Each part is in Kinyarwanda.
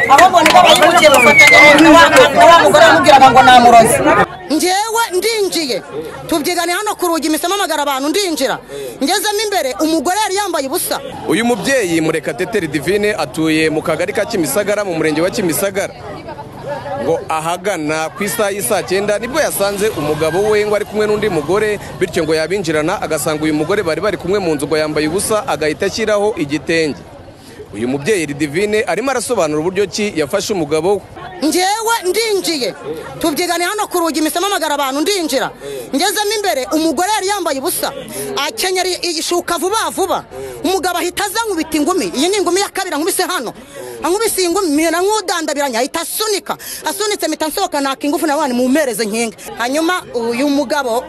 abamuboneka bayibukiye bafatanya na wa mugore wamubwiraga ngo namuroze ngewe ndinjiye tubyigane hano ku rugi imisamo amagara abantu ndinjira ngezemo imbere umugore yari yambaye ubusa uyu mubyeyi murekatete divine atuye mu kagari ka kimisagara mu murenge wa kimisagara ngo ahagana ku isaha y'i saa cyenda nibwo yasanze umugabo we ngo ari kumwe n'undi mugore bityo ngo yabinjirana agasanga uyu mugore bari bari kumwe mu nzu ngo yambaye ubusa agahita ashyiraho igitenge uyu mubyeyi Divine arimo arasobanura uburyo ki yafashe umugabo we ngewe ndinjiye tubyigane hano ku rugi imisamo amagara abantu ndinjira ngezemo imbere umugore yari yambaye ubusa akenyera ishuka vuba vuba umugabo ahita azankubita ingumi iyi ni ingumi ya kabiri ankubise hano ankubise iyi ngumi na nkudandabiranya ahita asunika asunitse mpita nsohoka naka ingufu na wani mumpereze nkinga hanyuma uyu mugabo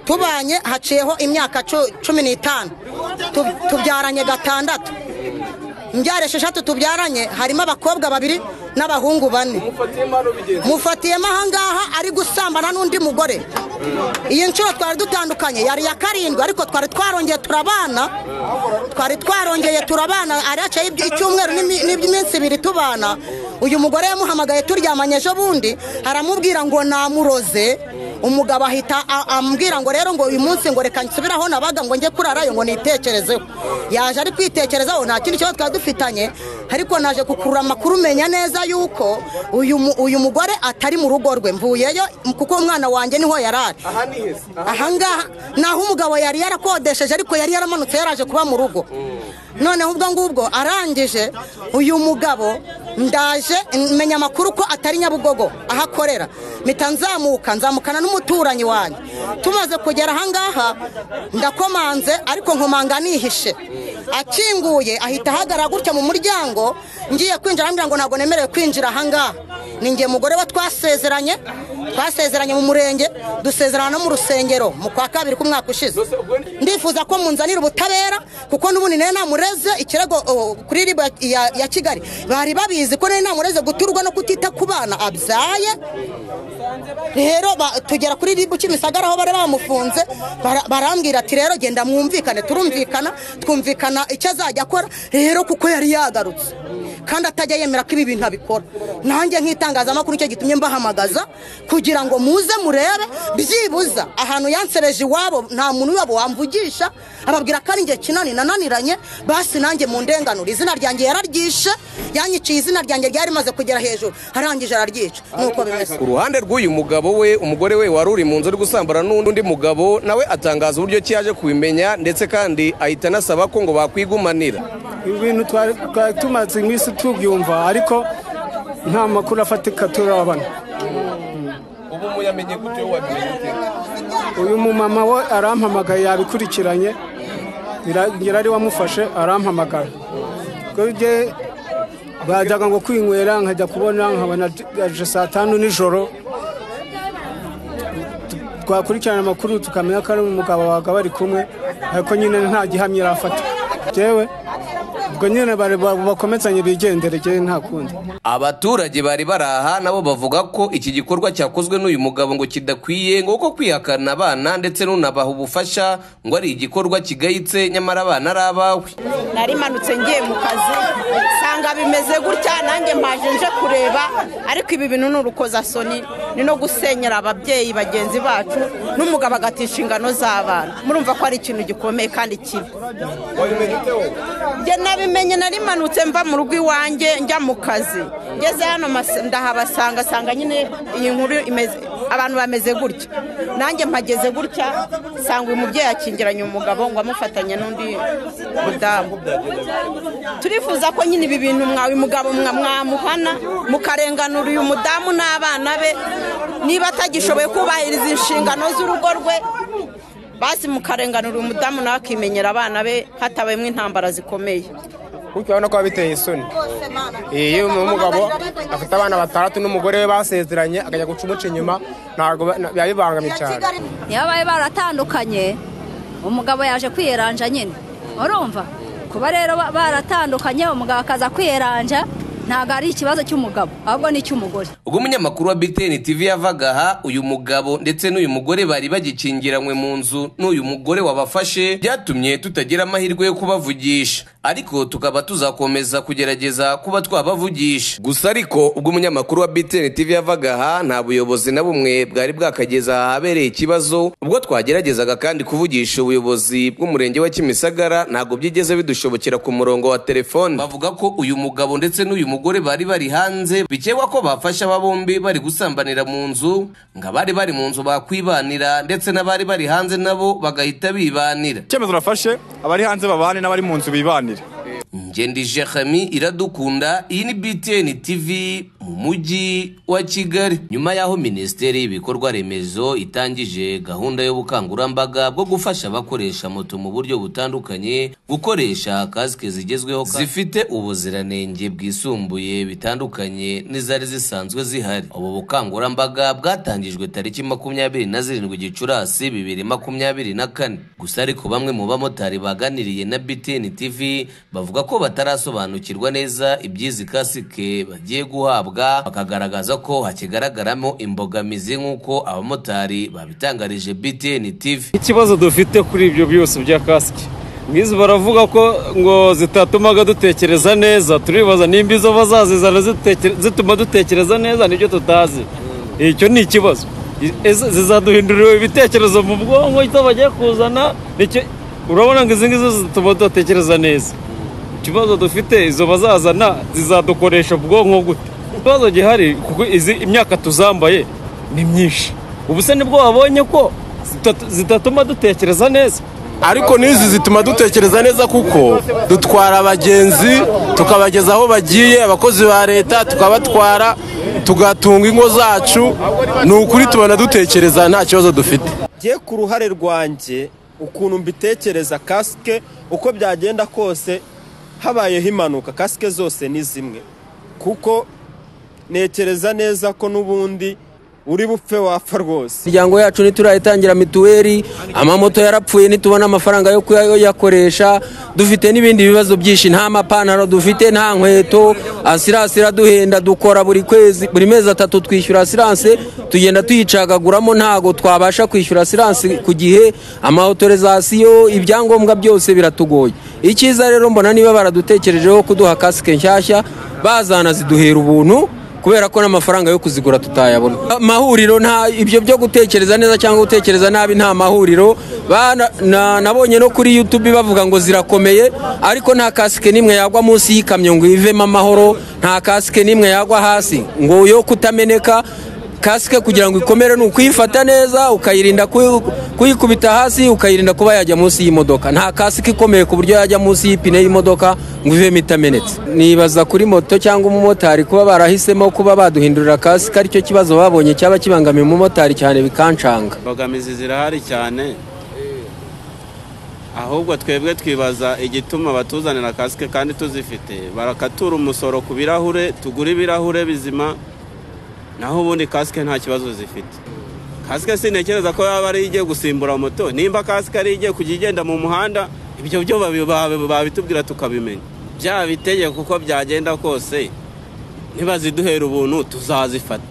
tubanye haciyeho imyaka cu- cumi n'itanu Tu- tubyaranye gatandatu mbyara esheshatu tubyaranye harimo abakobwa babiri n'abahungu bane mufatiyemo ahangaha ari gusambana n'undi mugore iyi nshuro twari dutandukanye yari iya karindwi ariko twari twarongeye turabana twari twarongeye turabana ari haciyeho iby- icyumweru n'imi- n'iminsi ibiri tubana uyu mugore yamuhamagaye turyamanye ejo bundi aramubwira ngo namuroze umugabo ahita a- ambwira ngo rero ngo uyu munsi ngo reka nsubiraho nabaga ngo njye kurarayo ngo nitekerezeho yaje ari kwitekerezaho nta kindi kibazo twari dufitanye ariko naje gukurura amakuru umenya neza yuko uyu mu- uyu mugore atari mu rugo rwe mvuyeyo kuko umwana wanjye niho yari ari ahangaha ni aho umugabo yari yarakodesheje ariko yari yaramanutse yaraje kuba mu rugo noneho ubwo ngubwo arangije uyu mugabo ndaje menya amakuru ko atari nyabugogo aho akorera mpita nzamuka nzamukana n'umuturanyi wanjye tumaze kugera ahangaha ndakomanze ariko nkomanga nihishe akinguye ahita ahagarara gutya mu muryango ngiye kwinjira arambwira ngo ntabwo nemerewe kwinjira ahangaha ni nge mugore we twasezeranye twasezeranye mu murenge dusezerana no mu rusengero mu kwa kabiri k'umwaka ushize ndifuza ko munzanira ubutabera kuko n'ubundi nari namureze ikirego oh, kuri ribu ya- ya ya kigali bari babizi ko nari namureze guturwa no kutita ku bana abyaye rero ba- tugera kuri ribu kimisagara aho bari bamufunze bara- barambwira ati rero genda mwumvikane turumvikana twumvikana icyo azajya akora rero kuko yari yagarutse kandi atajya yemera ko ibi bintu abikora nanjye nk'itangazamakuru nicyo gitumye mbahamagaza kugira ngo muze murebe byibuza ahantu yansereje iwabo nta muntu wabo wamvugisha ababwira ko ari njye kinani nananiranye basi nanjye mu ndenganura izina ryanjye yararyishe yanyiciye izina ryanjye ryari rimaze kugera hejuru arangije araryica nuko bimeze ku ruhande rw'uyu mugabo we umugore we wari uri mu nzu uri gusambana n'undi mugabo nawe atangaza uburyo ki yaje kubimenya ndetse kandi ahita anasaba ko ngo bakwigumanira ibintu twari twari tumaze iminsi tubyumva ariko nta makuru afatika turabona ubu muyamenye gute wabimenye uyu mumama we arampamagaye yabikurikiranye Nyira- ngira ari wamufashe arampamagara kubye bajyaga ngo kwinywera nkajya kubona nkabona aje saa tanu nijoro Tu- twakurikirana amakuru tukamenya ko ari umugabo waga bari kumwe ariko nyine nta gihamya irafata jewe ubwo nyine bari ba- bakomezanye bigendere jewe nta kundi abaturage bari bari aha nabo bavuga ko iki gikorwa cyakozwe n'uyu mugabo ngo kidakwiye ngo kuko kwihakana abana ndetse n'unabaha ubufasha ngo ari igikorwa kigayitse nyamara abana ari abawe narimanutse ngiye mu kazi nsanga bimeze gutya nanjye mpaje nje kureba ariko ibi bintu ni urukozasoni ni no gusenyera ababyeyi bagenzi bacu n'umugabo agatisha inshingano z'abana murumva ko ari ikintu gikomeye kandi kibi njye nabimenye narimanutse mva mu rugo iwanjye njya mu kazi ngeze hano mas- ndahabasanga sanga nyine iyi nkuru imeze abantu bameze gutya nanjye mpageze gutya sanga uyu mubyeyi akingiranye umugabo ngo amufatanye n'undi mudamu turifuza ko nyine ibi bintu mwa uyu mugabo mwa- mwamuhana mukarenganura uyu mudamu n'abana be niba atagishoboye kubahiriza inshingano z'urugo rwe basi mukarenganura uyu mudamu nawe akimenyera abana be hatabayemo intambara zikomeye kuko urabona ko biteye isoni iyo umugabo afite abana batandatu n'umugore we basezeranye akajya guca umuca inyuma ntabwo biba bibangamye cyane niyo bari baratandukanye umugabo yaje kwiyeranja nyine urumva kuba rero ba- baratandukanye umugabo akaza kwiyeranja ntabwo ari ikibazo cy'umugabo ahubwo ni icy'umugore ubwo umunyamakuru wa btn tv yavaga aha uyu mugabo ndetse n'uyu mugore bari bagikingiranywe mu nzu n'uyu mugore wabafashe byatumye tutagira amahirwe yo kubavugisha ariko tukaba tuzakomeza kugerageza kuba twabavugisha gusa ariko ubwo umunyamakuru wa BTN TV yavaga aha nta buyobozi na bumwe bwari bwakageza ahabereye ikibazo ubwo twageragezaga kandi kuvugisha ubuyobozi bw'umurenge wa Kimisagara ntabwo byigeze bidushobokera ku murongo wa telefone bavuga ko uyu mugabo ndetse n'uyu mugore bari bari hanze bikekwa ko bafashe aba bombi bari gusambanira mu nzu ngo abari bari mu nzu bakwibanira ndetse n'abari bari hanze nabo bagahita bibanira icyemezo nafashe abari hanze babane n'abari mu nzu bibanire Ngendi Jehami iradukunda iyi ni BTN TV mu mujyi wa Kigali nyuma y'aho minisiteri y'ibikorwa remezo itangije gahunda y'ubukangurambaga bwo gufasha abakoresha moto mu buryo butandukanye gukoresha kasike zigezweho ka- zifite ubuziranenge bwisumbuye bitandukanye n'izari zisanzwe zihari ubu bukangurambaga bwatangijwe tariki makumyabiri na zirindwi Gicurasi bibiri makumyabiri na kane gusa ariko bamwe mu bamotari baganiriye na BTN TV bavuga ko batarasobanukirwa neza iby'izi kasike bagiye guhabwa bakagaragaza ko hakigaragaramo imbogamizi nk'uko abamotari babitangarije BTN TV ikibazo dufite kuri ibyo byose bya kasike nk'izi baravuga ko ngo zitatumaga dutekereza neza turibaza nimba izo bazazizana ziteke- zituma dutekereza neza nibyo tutazi icyo ni ikibazo I- ese zizaduhindurira ibitekerezo mu bwonko icyo bagiye kuzana nicyo- urabona ngo izi ngizi zituma tudatekereza neza ikibazo dufite izo bazazana zizadukoresha ubwonko gute ikibazo gihari kuko izi imyaka tuzambaye ni myinshi ubu se nibwo babonye ko zitatu- zitatuma dutekereza neza ariko n'izi zituma dutekereza neza kuko dutwara abagenzi tukabageza aho bagiye abakozi ba leta tukabatwara tugatunga ingo zacu ni ukuri tubona dutekereza nta kibazo dufite jye ku ruhare rwanjye ukuntu mbitekereza kasike uko byagenda kose habayeho impanuka kasike zose ni zimwe kuko ntekereza neza ko n'ubundi uri bupfe wapfa rwose imiryango yacu ntiturayitangira mituweli amamoto yarapfuye ntitubona amafaranga yo kuyakoresha dufite n'ibindi bibazo byinshi nta mapantaro dufite nta nkweto asiranse iraduhenda dukora buri kwezi buri mezi atatu twishyura asiranse tugenda tuyicagaguramo ntago twabasha kwishyura asiranse ku gihe amautorizasiyo ibyangombwa byose biratugoye icyiza rero mbona niba baradutekerejeho kuduha kasike nshyashya bazana ziduhera ubuntu kubera ko n'amafaranga yo kuzigura tutayabona amahuriro nta ibyo byo gutekereza neza cyangwa gutekereza nabi nta mahuriro Bana- na- nabonye no kuri youtube bavuga ngo zirakomeye ariko nta kasike n'imwe yagwa munsi y'ikamyo ngo ivemo amahoro nta kasike n'imwe yagwa hasi ngo yo kutameneka kasike kugira ngo ikomere ni ukuyifata neza ukayirinda kuyi- kuyikubita hasi ukayirinda kuba yajya munsi y'imodoka nta kasike ikomeye ku buryo yajya munsi y'ipine y'imodoka ngo ivemo itamenetse nibaza kuri moto cyangwa umumotari kuba barahisemo kuba baduhindurira kasike aricyo kibazo babonye cyaba kibangamiye umumotari cyane bikancanga imbogamizi zirahari cyane ahubwo twebwe twibaza igituma batuzanira kasike kandi tuzifite barakatura umusoro ku birahure tugura ibirahure bizima naho ubundi kasike nta kibazo zifite kasike sintekereza ko yaba ari igiye gusimbura moto nimba kasike ari igiye kujya igenda mu muhanda ibyo byo babi- babi- babitubwira tukabimenya byaba itegeko uko byagenda kose ntibaziduhera ubuntu tuzazifata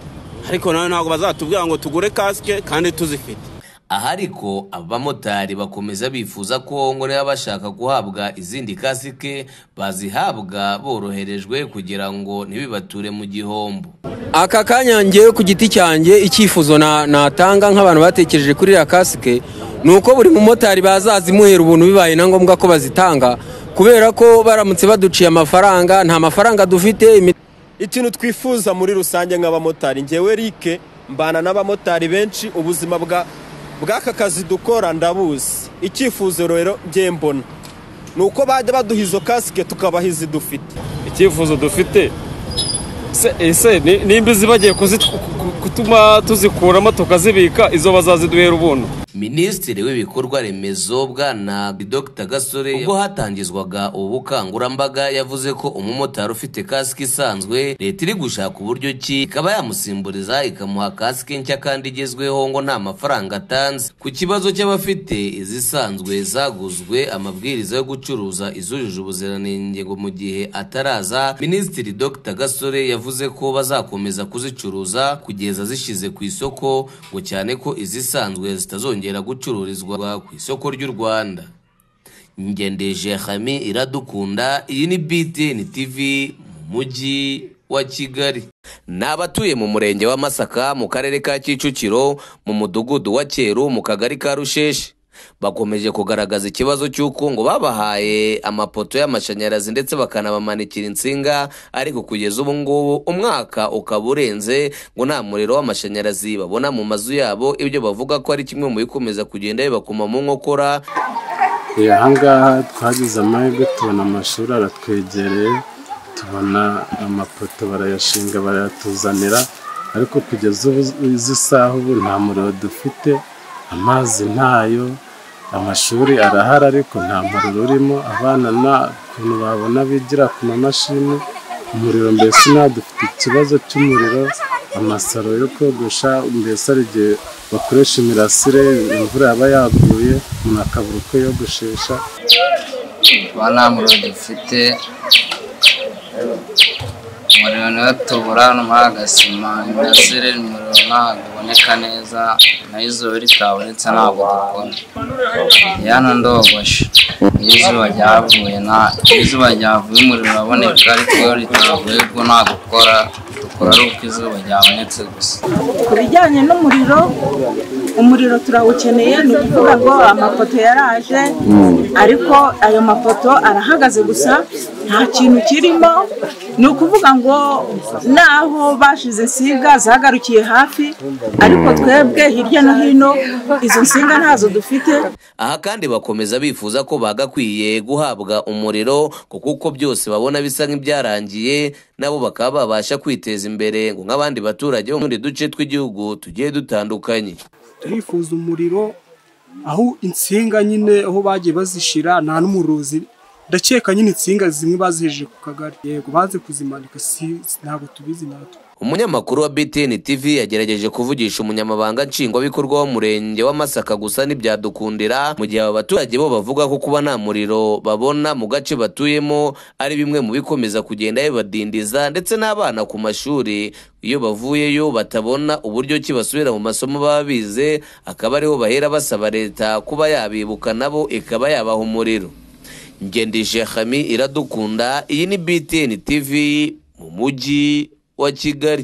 ariko nawe ntabwo bazatubwira ngo tugure kasike kandi tuzifite aha ariko abamotari bakomeza bifuza ko ngo niba bashaka guhabwa izindi kasike bazihabwa boroherejwe kugira ngo ntibibature mu gihombo aka kanya ngewe ku giti cyanjye icyifuzo na- natanga nk'abantu batekereje kuri iriya kasike ni uko buri mumotari bazazimuhera ubuntu bibaye na ngombwa ko bazitanga kubera ko baramutse baduciye amafaranga nta mafaranga dufite imi- ikintu twifuza muri rusange nk'abamotari ngewe rike mbana n'abamotari benshi ubuzima bwa bw'aka kazi dukora ndabuzi icyifuzo rero njye mbona ni uko bajya baduha izo kasike tukabaha izi dufite icyifuzo dufite se ese ni- nimba izi bagiye kuzit- ku- ku- kutuma tuzikuramo tukazibika izo bazaziduhera ubuntu minisitiri w'ibikorwa remezo bwana dr gasore ubwo hatangizwaga ubu bukangurambaga yavuze ko umumotari ufite kasike isanzwe leta iri gushaka uburyo ki ikaba yamusimburiza ikamuha kasike nshya kandi igezweho ngo nta mafaranga atanze ku kibazo cy'abafite izisanzwe zaguzwe amabwiriza yo gucuruza izujuje ubuziranenge ngo mu gihe ataraza minisitiri dr gasore yavuze ko bazakomeza kuzicuruza kugeza zishize ku isoko ngo cyane ko izisanzwe zitazongera gucururizwa ku isoko ry'u rwanda ngendeje hame iradukunda iyi ni btn tv mu mujyi wa kigali ni abatuye mu murenge wa masaka mu karere ka kicukiro mu mudugudu wa cyeru mu kagari ka rusheshi bakomeje kugaragaza ikibazo cy'uko ngo babahaye amapoto y'amashanyarazi ndetse bakanabamanikira insinga ariko kugeza ubu ngubu umwaka ukaba urenze ngo nta muriro w'amashanyarazi babona mu mazu yabo ibyo bavuga ko ari kimwe mu bikomeza kugenda bibakuma mu nkokora ahangaha twagize amahirwe tubona amashuri aratwegereye tubona amapoto barayashinga barayatuzanira ariko kugeza ubu izi saha ubu nta muriro dufite amazi ntayo amashuri arahari ariko nta muriro urimo abana nta kuntu babona bigira ku mamashini umuriro mbese nta dufite ikibazo cy'umuriro amasaro yo kogosha mbese hari igihe bakoresha imirasire imvura yaba yaguye umuntu akabura uko yogoshesha kuba nta muriro dufite umuriro niwo tubura no muri agasima imirasire umuriro ntabwo uboneka neza nayo izuba ritabonetse ntabwo dukora hano ndogosha iyo izuba ryavuye nta iyo izuba ryavuye umuriro uraboneka ariko iyo ritavuye ubwo ntabwo ukora dukora ari uko izuba ryabonetse gusa ku bijyanye n'umuriro umuriro turawukeneye ni ukuvuga ngo amapoto yaraje ariko ayo mapoto arahagaze gusa nta kintu kirimo ni ukuvuga ngo naho bashize insinga zagarukiye hafi ariko twebwe hirya no hino izo nsinga ntazo dufite aha kandi bakomeza bifuza ko bagakwiye guhabwa umuriro kuko uko byose babona bisa nk'ibyarangiye nabo bakaba babasha kwiteza imbere ngo nk'abandi baturage bo muri duce tw'igihugu tugiye dutandukanye turifuza umuriro aho insinga nyine aho bagiye bazishyira nta n'umuruzi ndakeka nyine insinga zimwe bazihejeje ku kagari yego baze kuzimanika si ntabwo tubizi natwe umunyamakuru wa btn tv yagerageje kuvugisha umunyamabanga nshingwabikorwa w'umurenge wa masaka gusa ntibyadukundira mu gihe aba baturage bo bavuga ko kuba nta muriro babona mu gace batuyemo ari bimwe mu bikomeza kugenda bibadindiza ndetse n'abana ku mashuri iyo bavuyeyo batabona uburyo ki basubira mu masomo baba bize akaba ariho bahera basaba leta kuba yabibuka nabo ikaba yabaha umuriro ngendeshe hami iradukunda iyi ni btn tv mu mujyi wa kigali